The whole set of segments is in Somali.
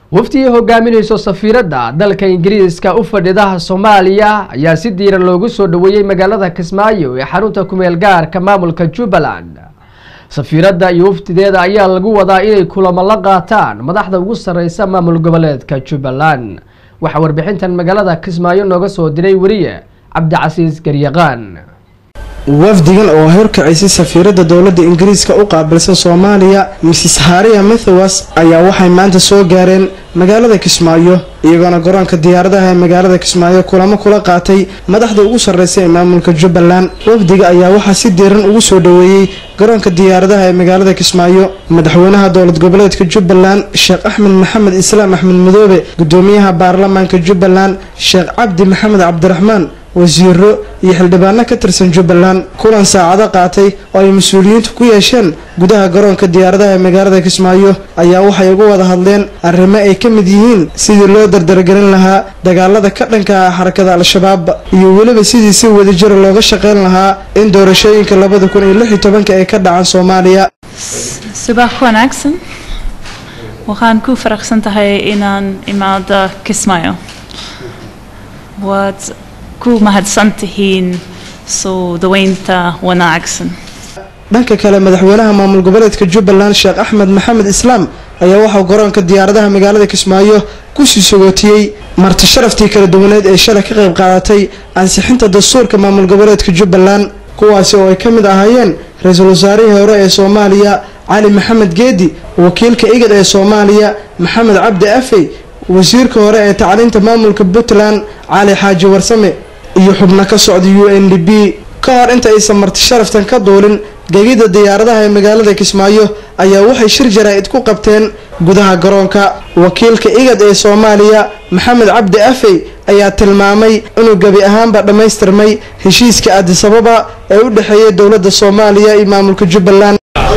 waftigii hogaaminayso safiiradda dalka ingiriiska u fadhidaha soomaaliya ayaa si diiran loogu soo dhoweeyey magaalada kismaayo ee xarunta kumeel gaarka maamulka jubbaland safiiradda iyo waftideeda ayaa lagu wadaa inay kulamo la qaataan madaxda ugu sarreysa maamul goboleedka jubbaland waxaa warbixintan magaalada kismaayo nooga soo diray weriye cabdicasiis garyaqaan wafdigan oo horkacisay safiiradda dowladda ingiriiska u qaabilsan soomaaliya mrs haria mathowas ayaa waxay maanta soo gaareen magaalada kismaayo iyagoona garoonka diyaaradaha ee magaalada kismaayo kulamo kula qaatay madaxda ugu sarreysa ee maamulka jubbaland wafdiga ayaa waxaa si diiran ugu soo dhoweeyey garoonka diyaaradaha ee magaalada kismaayo madaxweynaha dowlad goboleedka jubbaland sheekh axmed maxamed islaam axmed madoobe gudoomiyaha baarlamaanka jubbaland sheekh cabdi maxamed cabdiraxmaan wasiiro iyo xildhibaano ka tirsan jubbaland kulan saacado qaatay oo ay mas-uuliyiintu ku yeesheen gudaha garoonka diyaaradaha ee magaalada kismaayo ayaa waxay uga wada hadleen arrimo ay ka mid yihiin sidii loo dardargelin lahaa dagaalada ka dhanka ah xarakada al-shabaab iyo weliba sidii si wadajira looga shaqeyn lahaa in doorashooyinka labada kun iyo lix iyo tobanka ay ka dhacaan soomaaliya subax wanaagsan waxaan ku faraxsan tahay inaan imaado kismaayo waad ku mahadsan tihiin soo daweynta wanaagsan dhanka kale madaxweynaha maamul goboleedka jubbaland sheekh axmed maxamed islaam ayaa waxaa garoonka diyaaradaha magaalada kismaayo kusii sogootiyey marti sharaftii kala duwaneed ee shalay ka qayb qaadatay ansixinta dastuurka maamul goboleedka jubbaland kuwaasi oo ay ka mid ahaayeen ra-iisul wasaarihii hore ee soomaaliya cali maxamed geedi wakiilka igad ee soomaaliya maxamed cabdi afey wasiirka hore ee tacliinta maamulka puntland cali xaaji warsame iyo xubno ka socda u n d b ka hor inta aysan marti sharaftan ka duulin gegida diyaaradaha ee magaalada kismaayo ayaa waxay shir jaraa-id ku qabteen gudaha garoonka wakiilka igad ee soomaaliya maxamed cabdi afey ayaa tilmaamay inuu gebi ahaanba dhammaystirmay heshiiska adisababa ee u dhexeeya dowladda soomaaliya iyo maamulka jubbaland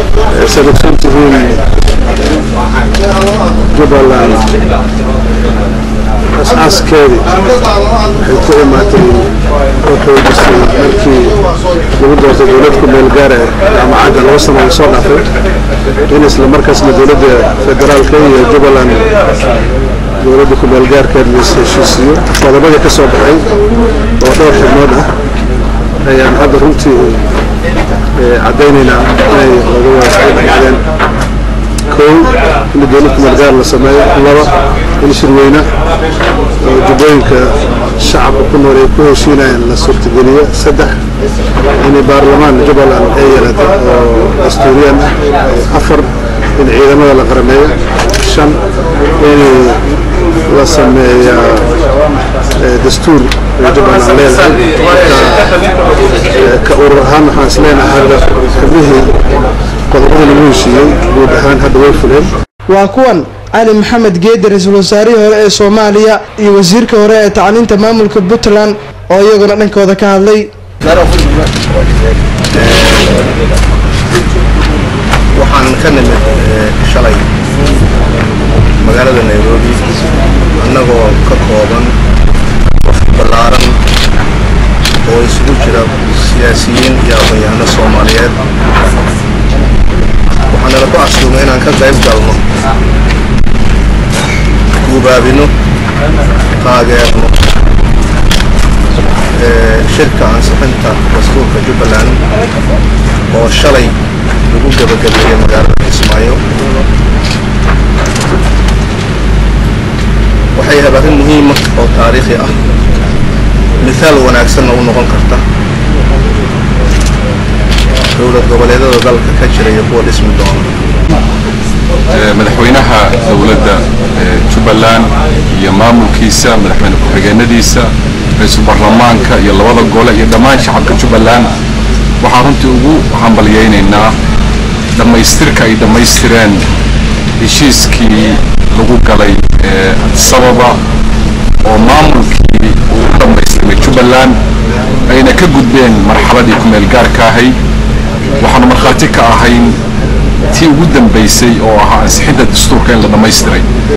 jubbaland as-aaskeedii waxay ku imaatay oo xoojisay markii lagu doortay dowlad ku meel gaara jaamacadda laba sano soo dhaafay in isla markaasna dowladda federaalka iyo jubbaland dowladda ku meel gaarkeed lais heshiisiyo qodobadii ka soo baxay oo dhowr xubnood ah ayaan hadda runtii caddaynaynaa inay laga waadeen kow in dowlad kumeelgaar la sameeyo laba in shirweyne oo jubbooyinka shacabka ku nool ay ku heshiinayaan la suurtageliyo saddex in baarlamaan jubbaland ay yeelata oo dastuuriyan ah afar in ciidamada la qarameeyo shan in la sameeya dastuur jubbaland leedahay ka urur ahaan waxaan isleenahay hadda xubnihii qodobada lagu heshiiyey guud ahaan hadda way fuleen waa kuwan cali maxamed geedi ra-iisul wasaarihii hore ee soomaaliya iyo wasiirka hore ee tacliinta maamulka puntland oo iyaguna dhankooda ka hadlay waxaan ka nimid shalay magaalada nairobi annagoo ka kooban qof ballaaran oo isugu jira siyaasiyiin iyo aqoon-yahano soomaaliyeed waxaanala ku casuumay inaan ka qayb galno guubaabino taageerno shirka ansixinta dastuurka jubbaland oo shalay lagu gabagabeeyey magaalada kismaayo waxay ahayd arrin muhiima oo taariikhi ah mithaal wanaagsanna u noqon karta dowlad goboleedada dalka ka jira iyo kuwa dhismi doona madaxweynaha dowladda jubbaland iyo maamulkiisa madaxweyne ku-xigeenadiisa ra-iisul baarlamaanka iyo labada gole iyo dhammaan shacabka jubbaland waxaan runtii ugu hambalyaynaynaa dhammaystirka ay dhammaystireen heshiiskii lagu galay sababa oo maamulkii uu u dhammaystirmay jubbaland ayna ka gudbeen marxaladii ku-meel gaarka ahayd waxaanu markhaati ka ahayn tii ugu dambaysay oo ahaa ansixinta dastuurka in la dhammaystiray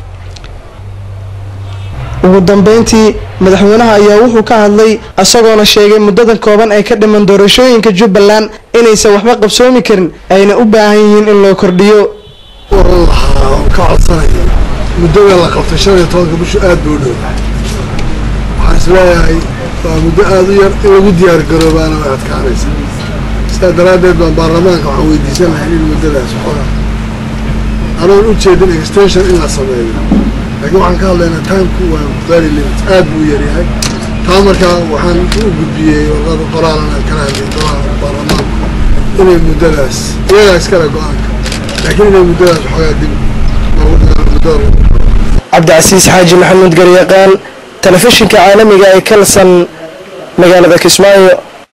ugu dambeyntii madaxweynaha ayaa wuxuu ka hadlay isagoona sheegay muddadan kooban ee ka dhiman doorashooyinka jubbaland inaysan waxba qabsoomi karin ayna u baahan yihiin in loo kordhiyo waxaan ka codsanaya muddada la qabtay shan iyo tobanka bishu aad buu u dhow waxaan is leeyahay waa muddo aada u yar in lagu diyaar garoobaana way adkaanaysa sidaa daraaddeed baan baarlamaanka waxaan weydiisan lahay in muddadaas xoga anoon u jeedin extension in la sameeyo laakiin waxaan ka hadlaynaa timku waa very limit aad buu u yaryahay taa markaa waxaan u gudbiyey warqada qoraalan aan kala hadlay golaha baarlamaanku inay muddadaas iyagaa iskale go-aanka laakiin inay muddadaas xoogaa dib loogu dhigo muddada cabdicasiis xaaji maxamuud garyaqaan telefishinka caalamiga ee kalsan magaalada kismaayo